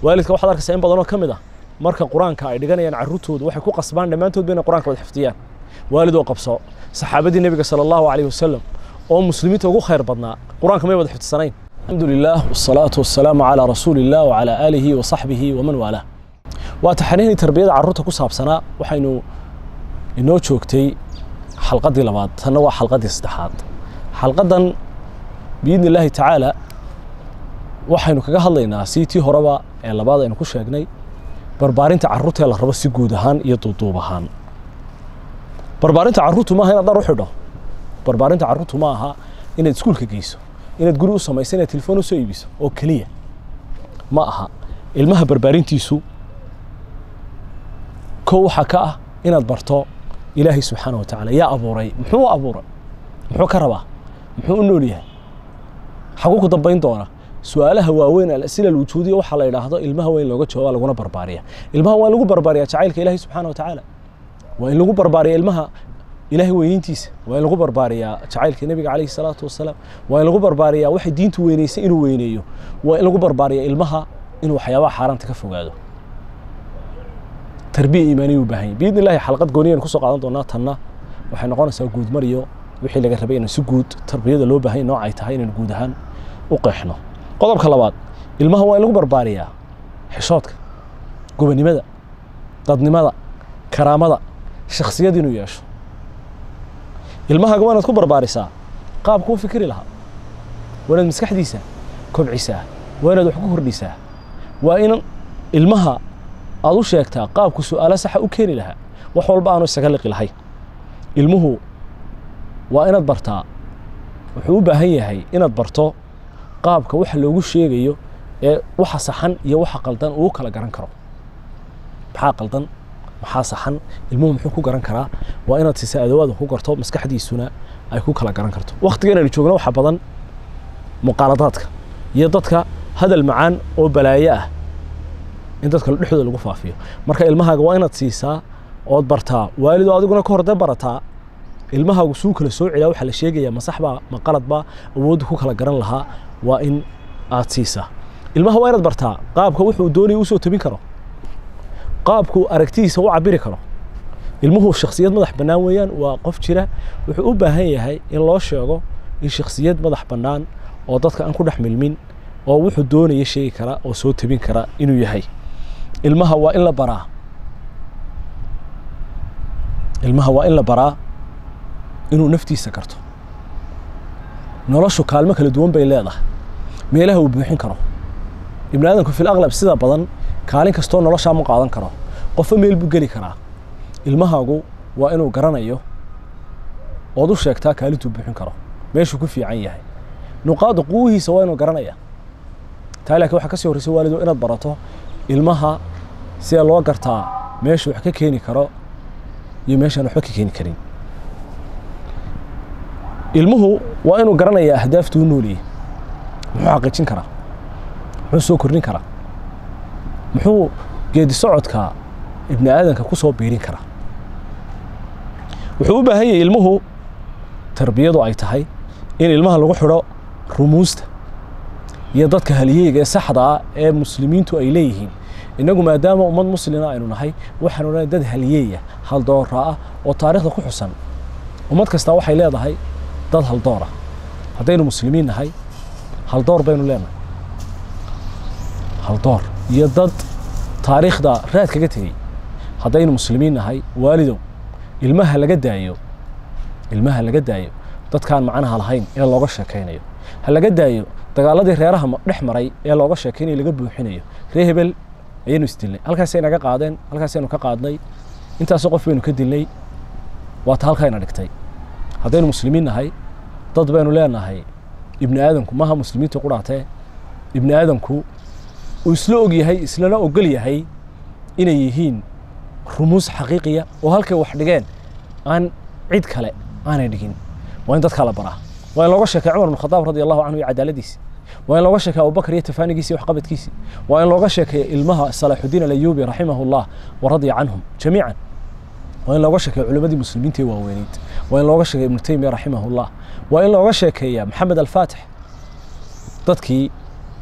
waalidka waxaad arkaysaa in badanoo ka mid ah marka qur-aanka ay dhiganayaan carruurtooda waxay ku qasbaan dhammaantoodba inay qur-aanka wada xifdiyaan waalid oo qabso saxaabadii nebiga sala allahu calayhi wasalam oo muslimiinta ugu khayr badnaa qur-aanka may wada xifdisanayn alxamdu lilah wasalaatu wasalaamu calaa rasuuli illah wacalaa aalihi wa saxbihi waman waalaah waa taxaniinii tarbiyada carruurta ku saabsanaa waxaynu inoo joogtay xalqaddii labaad tanna waa xalqaddii saddexaad xalqaddan biidni illaahi tacaala waxaynu kaga hadlaynaa sii tii horeba ee labaad aynu ku sheegnay barbaarinta carruurta ee la rabo si guud ahaan iyo duuduub ahaan barbaarinta carruurtu maaha inaad dhar u xidho barbaarinta carruurtu ma aha inaad iskuulka geyso inaad guri u samayso inaad telefoon u soo iibiso oo keliya ma aha ilmaha barbaarintiisu kow waxaa ka ah inaad barto ilaahay subxaana wa tacaala yaa abuuray muxuu u abuuray muxuu ka rabaa muxuu u nool yahay xaguu ku dambayn doona su-aalaha waaweyn alasila alwujuudiya waxaa la yidhaahdo ilmaha waa in looga jawaaba laguna barbaariya ilmaha waa in lagu barbaariya jacaylka ilaahay subxaana wa tacaala waa in lagu barbaariya ilmaha ilaahay weyniintiisa waa in lagu barbaariyaa jacaylka nebiga calayhi salaatu wasalaam waa in lagu barbaariyaa waxay diintu weynaysay inuu weyneeyo waa in lagu barbaariya ilmaha inuu waxyaabaha xaaraanta ka fogaado tarbiya iimaaniya u baahan yahy biidni illahi xalqad gooniyan kusoo qaadan doonaa tanna waxay noqonaysaa guud mariyo wixii laga rabay inaan si guud tarbiyada loo baahan nooc ay tahay inaan guud ahaan u qeexno qodobka labaad ilmaha waa in lagu barbaariyaa xishoodka gobonimada dadnimada karaamada shakhsiyad inuu yeesho ilmahaaga waa inaad ku barbaarisaa qaabku u fikiri lahaa waa inaad maskaxdiisa kobcisaa waa inaad wax ku kordhisaa waa in ilmaha aad u sheegtaa qaabku su-aalo saxa u keeni lahaa wax walba aanu isaga liqi lahay ilmuhu waa inaad bartaa wuxuu u baahan yahay inaad barto qaabka waxa loogu sheegayo ee waxa saxan iyo waxa qaldan uu kala garan karo maxaa qaldan maxaa saxan ilmuhu muxuu ku garan karaa waa inaad siisa adawaada ku garto maskaxdiisuna ay ku kala garan karto wakhtigan aynu joogno waxaa badan muqaaladaadka iyo dadka hadal macaan oo balaayo ah in dadka dhexdooda lagu faafiyo marka ilmahaaga waa inaad siisaa ood bartaa waalidoo adiguna ka horde barataa ilmahaagu suu kala soo celiyaa waxaa la sheegayaa ma saxbaa ma qaladbaa awoodda ku kala garan lahaa waa in aad siisaa ilmaha waa inaad bartaa qaabka wuxuu doonaya usoo tabin karo qaabku aragtidiisa u cabiri karo ilmuhu shakhsiyad madax bannaan weeyaan waa qof jira wuxuu u baahan yahay in loo sheego in shakhsiyad madax bannaan oo dadka aan ku dhex milmin oo wuxuu doonaya sheegi kara oo soo tabin kara inuu yahay ilmaha waa in la baraa ilmaha waa in la baraa inuu naftiisa karto noloshu kaalmo kala duwan bay leedahay meelaha uu buuxin karo ibni aadamku fil aqlab sida badan kaalin kastoo noloshaa ma qaadan karo qofba meel buu geli karaa ilmahaagu waa inuu garanayo ood u sheegtaa kaalintuu buuxin karo meeshuu ku fiican yahay nuqaada quwihiisa waa inuu garanaya taa laakiin waxaa ka sii horreysa waalido inaad barato ilmaha sidee loo gartaa meesha wax ka keeni karo iyo meeshaan waxba ka keeni karin ilmuhu waa inuu garanayaa ahdaaftuu nooliyey muxuu xaqiijin karaa muxuu soo kordhin karaa muxuu geedi socodka ibni aadanka ku soo biirin karaa wuxuu u baahan yahay ilmuhu tarbiyadu ay tahay in ilmaha lagu xidho rumuusta iyo dadka haliyeyga ee saxda ah ee muslimiintu ay leeyihiin innagu maadaama ummad muslima aynu nahay waxaanu nahay dad haliyeeya haldoora ah oo taarikhda ku xusan ummad kastaa waxay leedahay dad haldoora haddaynu muslimiin nahay haldoor baynu leenahay haldoor iyo dad taariikhda raad kaga tegey haddaynu muslimiin nahay waalidow ilmaha laga daayo ilmaha laga daayo dadkaan macnaha lahayn ee looga sheekaynayo ha laga daayo dagaaladii reeraha dhex maray ee looga sheekaynayo laga buuxinayo ree hebel ayaynu isdilnay halkaasay naga qaadeen halkaasaynu ka qaadnay intaasoo qof baynu ka dilnay waa ta halkayna dhigtay haddaynu muslimiin nahay dad baynu leenahay ibni aadamku maaha muslimiinta ku dhaatee ibni aadamku uu isla og yahay islana ogol yahay inay yihiin rumuus xaqiiqiya oo halkay wax dhigeen aan cid kale aanay dhigin waa in dadkaa la baraa waa in looga sheekay cumar bn khadaab radi allahu canhu iyo cadaaladiisi waa in looga sheekay abubakar iyo tafaanigiisi iyo waxqabadkiisi waa in looga sheekeeya ilmaha salaaxudiin alayuubi raximahu llah wa radiya canhum jamiican waa in looga sheekeeya culimadii muslimiinta ee waaweyneyd waa in looga sheekeeya ibnu taymiya raximah llah waa in looga sheekeeya maxamed alfaatix dadkii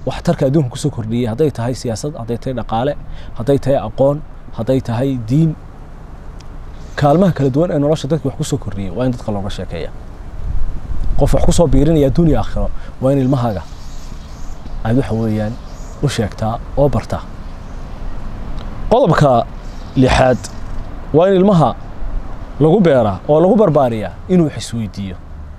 waxtarka adduunka kusoo kordhiyey hadday tahay siyaasad hadday tahay dhaqaale hadday tahay aqoon hadday tahay diin kaalmaha kala duwan ee nolosha dadka wax kusoo kordhiyey waa in dadka looga sheekeeya qof wax kusoo biirinaya adduuniya aakhiro waa in ilmahaaga aad waxa weeyaan u sheegtaa oo bartaa qodobka lixaad waa in ilmaha lagu beeraa oo lagu barbaariyaa inuu wax isweydiiyo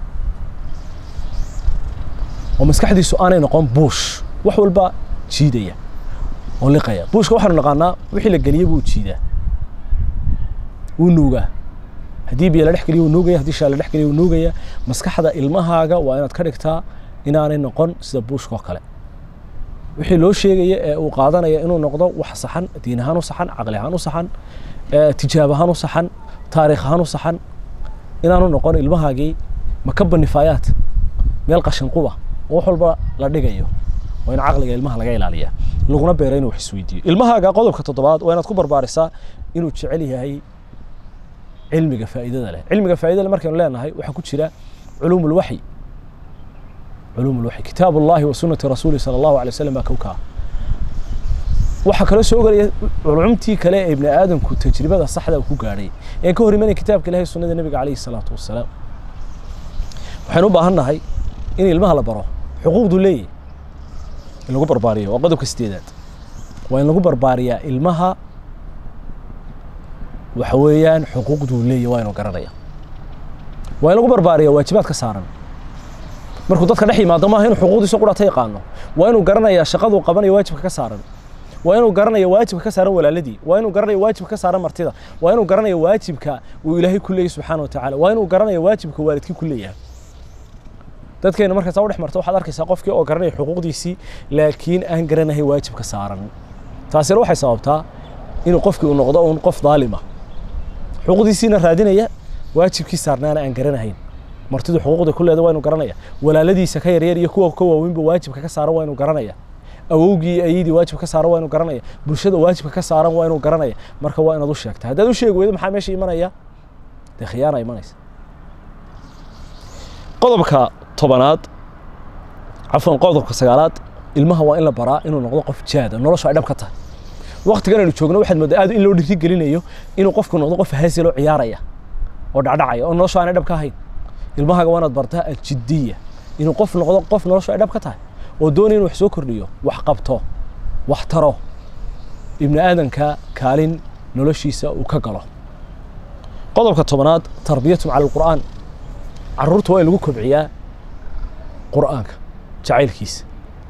oo maskaxdiisu aanay noqon buush wax walba jiidaya oo liqaya buushka waxaanu naqaanaa wixii la geliyey buu jiidaa wuu nuugaa haddii biyo la dhex geliyo wuu nuugaya haddii shaa la dhex geliyo wuu nuugaya maskaxda ilmahaaga waa inaad ka dhigtaa inaanay noqon sida buushka oo kale wixii loo sheegaya ee uu qaadanaya inuu noqdo wax saxan diin ahaan u saxan caqli ahaan u saxan tijaab ahaan u saxan taariikh ahaan u saxan inaanu noqon ilmahaagii makaba nifaayaat meel qashin quba oo wax walba la dhigayo waa in caqliga ilmaha laga ilaaliya laguna beera inuu wax isweydiiyo ilmahaaga qodobka toddobaad waa inaad ku barbaarisaa inuu jecel yahay cilmiga faa'iidada leh cilmiga faa'iidada leh markaynu leenahay waxaa ku jira culuum ulwaxyi culuum ulwaxyi kitaab ullahi wa sunnati rasuuli sala allahu alay wasalam baa kowkaa waxaa kaloo soo gelaya culumtii kale ee ibni aadamku tajribada saxda ku gaadhay ee ka hor imanaya kitaabka ilahi sunnada nebiga calayhi salaatu wasalaam waxaynu u baahan nahay in ilmaha la baro xuquuqdu leeyahy in lagu barbaariyo waa qodobka sideedaad waa in lagu barbaariyaa ilmaha waxa weeyaan xuquuqduu leeyahy waa inuu garanaya waa in lagu barbaariya waajibaad ka saaran markuu dadka dhex yimaado maaha inuu xuquuqdiisa qudhata yaqaano waa inuu garanayaa shaqaduu qabanayo waajibka ka saaran waa inuu garanayo waajibka ka saaran walaaladii waa inuu garanayo waajibka ka saaran martida waa inuu garanayo waajibka uu ilaahay ku leeyahy subxaana wa tacaala waa inuu garanayo waajibka waalidkii ku leeyahay dadkeena markaas u dhex marto waxaad arkaysaa qofkii oo garanaya xuquuqdiisii laakiin aan garanahay waajibka saaran taasina waxay sababtaa inuu qofkii uu noqdo uun qof daalima xuquuqdiisiina raadinaya waajibkii saarnaana aan garanahayn martidu xuquuqda ku leeda waa inuu garanaya walaaladiisa ka yaryar iyo kuwa ka waaweynba waajibka ka saaran waa inuu garanaya awowgii iyo ayadii waajibka ka saaran waa inuu garanaya bulshada waajibka ka saaran waa inuu garanaya marka waa inaad u sheegta haddaad u sheegi weydo maxaa meesha imanaya dee khiyaana imanaysa qodobka tobanaad cafwan qodobka sagaalaad ilmaha waa in la baraa inuu noqdo qof jaada noloshu ay dhab ka tahay waqtigan aynu joogno waxaad moodaa aad in loo dhiri gelinayo inuu qofku noqdo qof haasiloo ciyaaraya oo dhacdhacaya oo noloshu aanay dhab ka ahayn ilmahaaga waa inaad bartaa aljidiya inuu qof noqdo qof noloshu ay dhab ka tahay oo doonaya inuu wax soo kordhiyo wax qabto wax taro ibni aadanka kaalin noloshiisa uu ka galo qodobka tobanaad tarbiyatum cala alqur'aan carruurta waa in lagu kobciyaa qur'aanka jacaylkiisa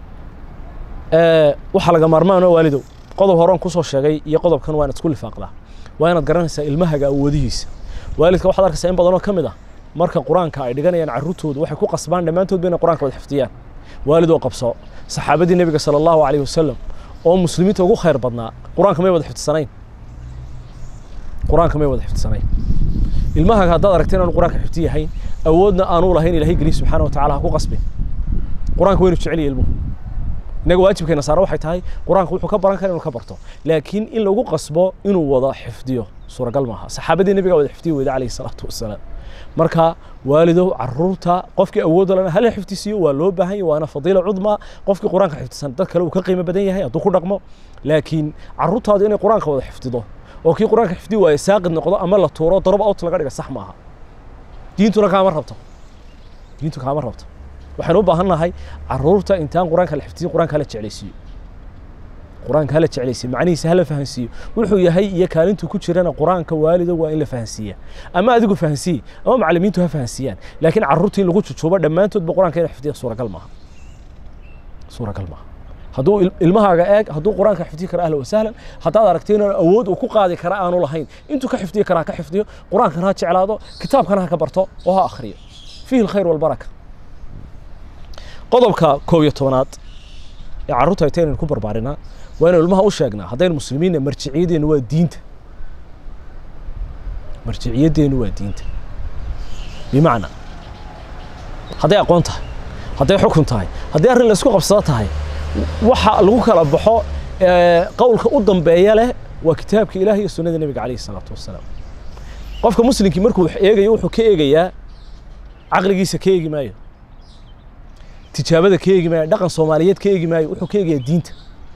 waxaa laga maarmaan oo waalidow qodob horean kusoo sheegay iyo qodobkan waa inaad isku lifaaqdaa waa inaad garanaysaa ilmahaga awoodihiisa waalidka waxaad arkaysaa in badanoo ka mid ah marka qur-aanka ay dhiganayaan carruurtoodu waxay ku qasbaan dhammaantoodba inay qur-aanka wada xifdiyaan waalidoo qabso saxaabadii nebiga sala allahu calayhi wasalam oo muslimiinta ugu khayr badnaa qur-aanka may wada xifdisanayn qur-aanka may wada xifdisanayn ilmahaga haddaad aragta inaanu qur-aanka xifdi yahayn awoodna aanu lahayn ilahay geliy subxaana wa tacala ha ku qasbin qur-aanka waynu jeceliya ilmuhu innaga waajibkeena saara waxay tahay qur-aanka wuxuu ka baran kara inuu ka barto laakiin in lagu qasbo inuu wada xifdiyo suuragal maaha saxaabadii nebiga wada xifdiyi weyda calayhi salaatu wasalaam marka waalidow caruurta qofkii awoodda lana hala xifdisiiyo waa loo baahan yahy waana fadiila cudma qofkii qur-aanka xifdisan dad kale uu ka qiimo badan yahay hadduu ku dhaqmo laakiin caruurtaadu inay qur-aanka wada xifdido oo kii qur-aanka xifdi waaye saaqid noqdo ama la tuuro darob out laga dhiga sax maaha diintuna kaama rabto diintu kaama rabto waxaynu u baahan nahay caruurta intaan qur-aanka la xifdiyo qur-aanka hala jeclaysiiyo qur-aanka hala jeclaysiiyo macnihiisa hala fahansiiyo wuxuu yahay iyo kaalintuu ku jirana qur-aanka waalido waa in la fahansiiya ama adigu fahansiiye ama macallimiintu ha fahansiiyaan laakiin caruurta in lagu jujuubo dhammaantoodba qur-aanka ina xifdiya suuragal maaha suuragal maaha hadduu ilmahaaga eeg hadduu qur-aanka xifdiyi kara ahla wasahlan haddaad aragto inaan awood uu ku qaadi kara aanu lahayn intuu ka xifdiyi karaa ka xifdiyo qur-aankana ha jeclaado kitaabkana ha ka barto oo ha akhriyo fiihi alkhayr walbaraka qodobka koob iyo tobanaad ee carruurta ayta inaynu ku barbaarinaa waa inaynu ilmaha u sheegnaa haddaynu muslimiinna marjiciyadeennu waa diinta marjiciyadeennu waa diinta bimacnaa hadday aqoon tahay hadday xukun tahay hadday arrin la isku qabsado tahay waxa lagu kala baxo qowlka u dambeeya leh waa kitaabka ilaah iyo sunnada nebiga calayhi salaatu wasalaam qofka muslimkii markuu wax eegayo wuxuu ka eegayaa caqligiisa ka eegi maayo tijaabada ka eegi maayo dhaqan soomaaliyeed ka eegi maayo wuxuu ka eegayaa diinta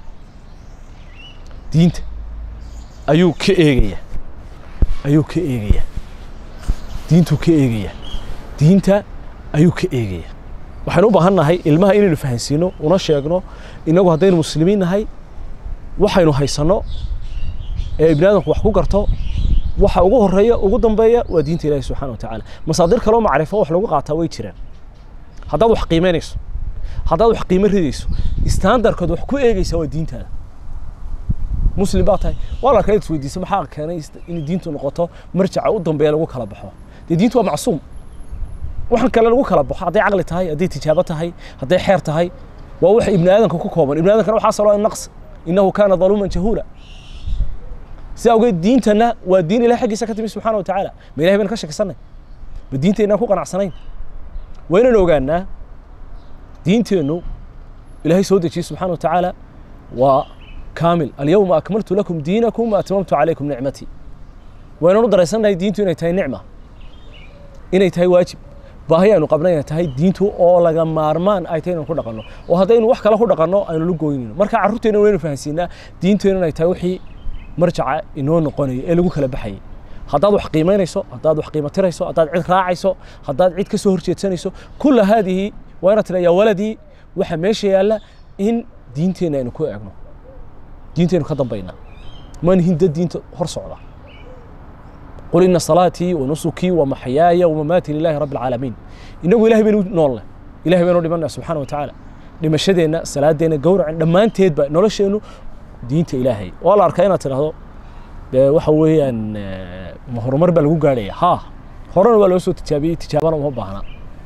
diinta ayuu ka eegayaa ayuu ka eegayaa diintuu ka eegayaa diinta ayuu ka eegayaa waxaynu u baahan nahay ilmaha inaynu fahansiino una sheegno inagu haddaynu muslimiin nahay waxaynu haysanno ee ibni aadamku wax ku garto waxa ugu horeeya ugu dambeeya waa diinta ilaahi subxaana wa tacaala masaadir kaloo macrifo wax lagu qaataa way jiraan haddaad wax qiimaynayso haddaad wax qiimo ridayso standardkood wax ku eegaysa waa diintaada muslim baa tahay waa la arkaa is weydiisa maxaa keenay in diintu noqoto marjaca u dambeeya lagu kala baxo dee diintu waa macsuum waxaan kale lagu kala baxo hadday caqli tahay hadday tijaabo tahay hadday xeer tahay waa wax ibni aadamka ku kooban ibni aadamkana waxaa saloo naqs innahu kaana daluuman jahuula si awgeed diintana waa diin ilahay xaggiisa ka timi subxaana wa tacaala ma ilahay baynu ka shakisanay ma diinteennaan ku qanacsanayn waa inaan ogaanaa diinteennu ilaahay soo dejiyey subxaana wa tacaala waa kaamil alyawma akmaltu lakum diinakum wa atmamtu calaykum nicmatii waa inaan u daraysannahay diintu inay tahay nicma inay tahay waajib baahi aynu qabna inay tahay diintu oo laga maarmaan ay tahay inaan ku dhaqanno oo haddaynu wax kale ku dhaqanno aynu la gooynayno marka carruurteenna waynu fahansiinaa diinteennu inay tahay wixii marjaca inoo noqonaya ee lagu kala baxayay haddaad wax qiimaynayso haddaad wax qiimo tirayso haddaad cid raacayso haddaad cid ka soo horjeedsanayso kulla haadihi waa inaad tira yaa waladii waxa meesha yaalla in diinteenna aynu ku eegno diinteennu ka dambaynaa maan hinda diinta hor socda qul ina salaatii wa nusukii wa maxyaaya wamamaatii lilahi rabbi alcaalamiin inagu ilahay baynu noolle ilahay baynu dhimanaa subxaana wa tacaala dhimashadeenna salaadeenna gowracen dhammaanteedba nolosheennu diinta ilaahay waa la arkaa inaad tidhaahdo dee waxa weeyaan ma horumar baa lagu gaadhaya ha horena waa loo soo tijaabiyey tijaabana uma baahna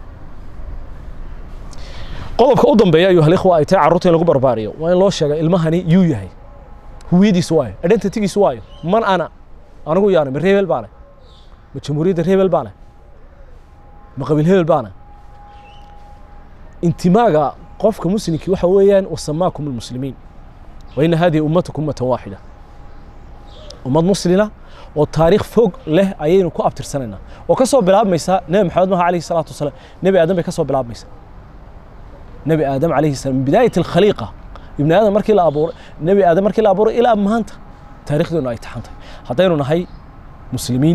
qodobka u dambeeya ayuha alikhwa ay tahay carruurta in lagu barbaariyo waa in loo sheega ilmahani yuu yahay huwiyadiisu waayo identitygiisu waayo man ana anigu yaana ma reebel baane ma jamhuuriyadda reebel baane ma qabiil hebel baane intimaaga qofka muslimkii waxa weeyaan wasamaakum almuslimiin وإن هذه أمتكم أمة واحدة ummad muslina oo taariikh fog leh ayaynu ku abtirsanayna oo ka soo bilaabmaysa nebi maxamed maha alayhi salaatu wasalaam nebi aadam bay ka soo bilaabmaysa nebi aadam alayhi salaam min bidaayat alkhaliiqa ibni aadam markii la abuuray nebi aadam markii la abuuray ilaa maanta taariikhdeenu ay taxantay haddaynu nahay muslimiin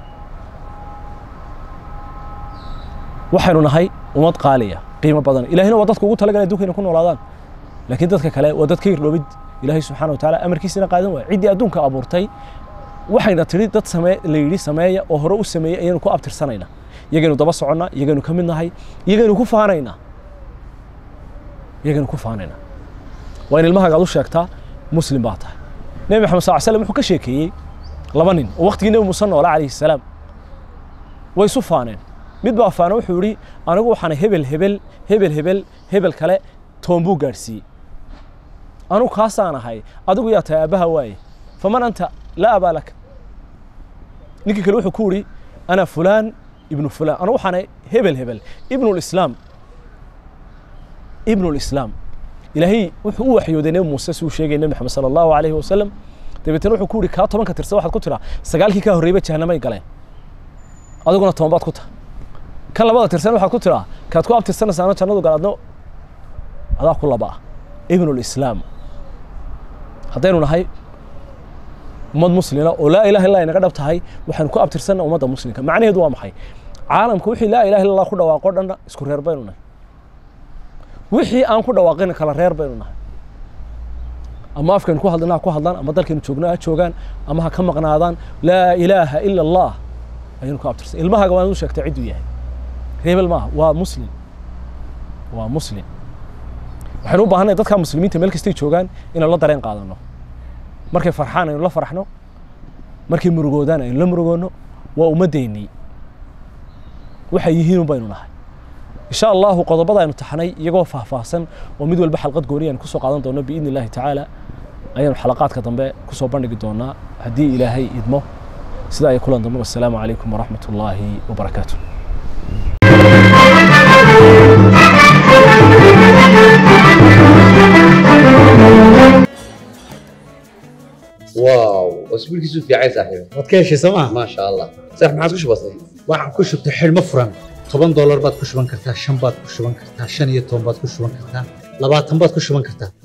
waxaynu nahay ummad qaaliya qiimo badan ilahina waa dadka ugu talagalay adduunka inay ku noolaadaan laakiin dadka kale waa dadka irdhoobid ilaahay subxaana wa tacaala amarkiisina qaadan waaya ciddii adduunka abuurtay waxayna tidhi dad samee la yidhi sameeya oo hore u sameeyey ayaynu ku abtirsanayna iyagaynu daba soconnaa iyagaynu ka mid nahay iyagaynu ku faanaynaa iyagaynu ku faanaynaa waa in ilmahaaga ad u sheegtaa muslim baa tahay nebi maxamed sal slam wuxuu ka sheekeeyey laba nin oo waqtigii nebi muuse noola calayhi salaam way isu faaneen mid baa faana wuxuu yidhi anigu waxaana hebel hebel hebel hebel hebel kale toon buu gaadhsiiyey anugu kaasaan ahay adigu yaa tahay aabbaha waaye faman anta laa abaa laka ninkii kale wuxuu ku yidhi ana fulaan ibnu fulaan anigu waxaana hebel hebel ibnu lislaam ibnu lislaam ilaahay wuxuu u waxyooday nebi muuse si uu sheegay nebi maxamed sala allahu alayhi wasalam dabeetana wuxuu ku yidhi kaa tobanka tirsan waxaad ku tiraa sagaalkii kaa horreeyba jahanamay galeen adiguna toban baad ku tahay kan labada tirsan waxaad ku tiraa kaad ku abtirsanaysaano jannadu gal adna adaa ku laba ah ibnu lislaam haddaynu nahay ummad muslina oo laa ilaha illa inaga dhab tahay waxaynu ku abtirsanna ummadda muslimka macnaheedu waa maxay caalamka wixii laa ilaha illa allah ku dhawaaqo dhanna isku reer baynu nahay wixii aan ku dhawaaqina kala reer baynu nahay ama afkaynu ku hadlana ha ku hadlaan ama dalkaynu joogna ha joogaan ama ha ka maqnaadaan laa ilaaha ila allah ayaynu ku abtirsan ilmahaaga waa inu sheegtay cidduu yahay reebel maaha waa muslim waa muslim waxaynu u baahanay dadka muslimiinta meel kastay joogaan inaynu la dareen qaadano markay farxaan aynu la farxno markay murugoodaan aynu la murugoonno waa ummaddeennii waxay yihiin baynu nahay insha allahu qodobada aynu taxnay iyagoo faahfaahsan oo mid walba xalqad gooni aynu kusoo qaadan doono biidni illahi tacaala ayaanu xalaqaadka dambe kusoo bandhigi doonaa haddii ilaahay idmo sida ay kulan dambe wassalaamu calaykum waraxmat ullaahi wabarakaatu واو اسبوعك في عايز صاحبي waad ka heshay sooma ما شاء الله صح ما عاد كش بسيط waxaan ku shubtay xidhmo furan toban doolar baad ku shuban kartaa shan baad ku shuban kartaa shan iyo toban baad ku shuban kartaa labaatan baad ku shuban kartaa